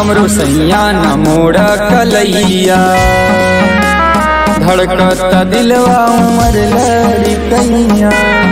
हमरो सैया न मोड़ कलैया धड़कत दिलवा उमर लड़कैया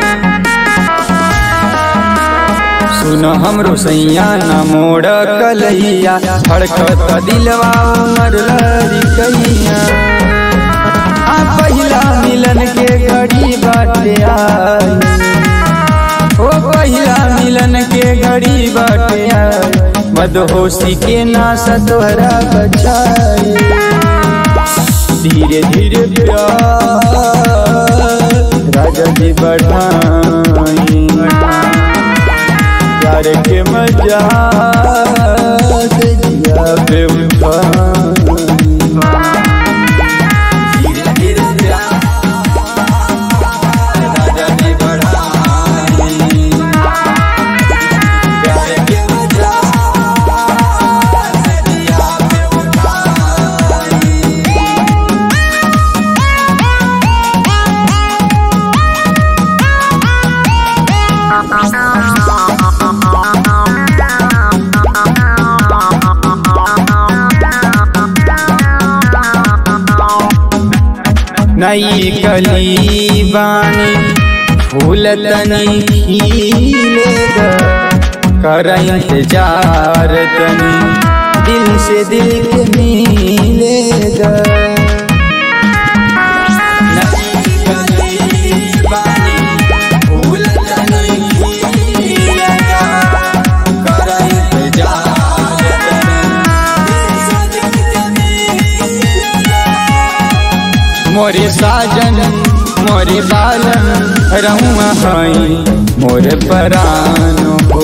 सुन हमरो सैया न मोड़ कलैया धड़कत दिलवा उमर लड़कैया आ पहिला मिलन के घड़ी बाटे आई ओ पहिला मिलन के घड़ी बाटे आई मदहोशी के नास तोहरा बचाई धीरे धीरे प्यार राजा जी बढ़ाई प्यार के मजा से जिया पे उठाई धीरे धीरे प्यार राजा जी बढ़ाई प्यार के मजा से जिया पे उठाई नई कली बानी फूल तनी खिलेगा कर इंतजार तनी दिल से दिल के मिलेगा नई कली बानी, फूल तनी खिलेगा, कर इंतजार तनी, दिल से दिल के मिलेगा। मोरे साजन मोरे बालन रहुआ हई मोरे परान हो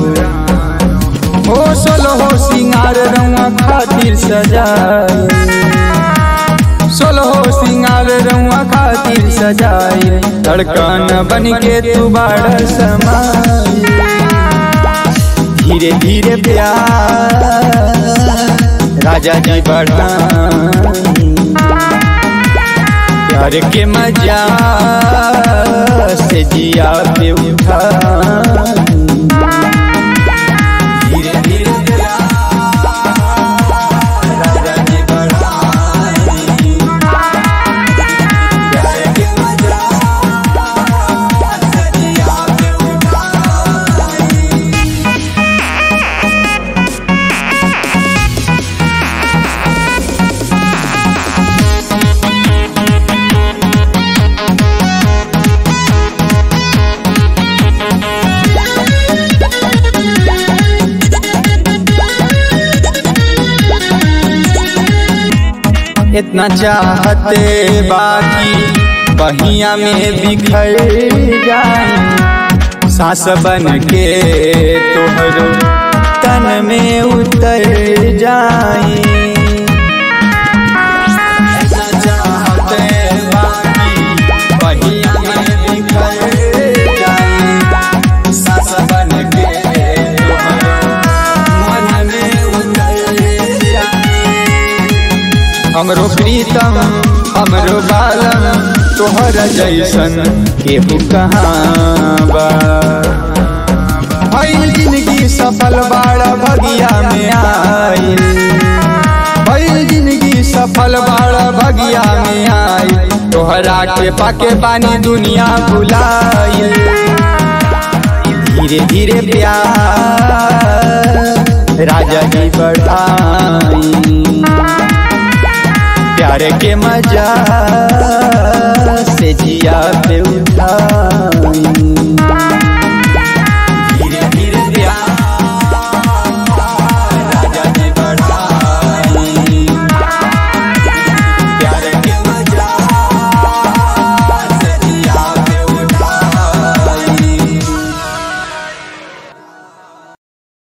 हो सोलो हो सिंगार रहुआ खातिर सजाए सोलो हो सिंगार रहुआ खातिर सजाए धड़कन बन के तू बाड़ समाए धीरे धीरे प्यार राजा जी बढ़ाई प्यार के मजा से जिया पे उठा धीरे धीरे प्यार राजा जी बढ़ाई। प्यार के मजा से जिया पे उठाई। इतना चाहते बाकी बहिया में बिखर जाए सांस बन के तोहरो तन में उतर जाए इतना चाहते बाकी बहिया में बिखर जाए सांस बन के तोहरो मन में उतर जाए हमरो प्रीतम हमरो बालम तोहर जैसन केहू कहाँ बा भइल जिंदगी सफल बाड़ा भगिया में आइल भइल जिंदगी सफल बाड़ा भगिया में आइल तोहरा के पाके बानी दुनिया भुलाइल धीरे धीरे प्यार राजा जी बढ़ाई प्यार के मजा से जिया पे उठाई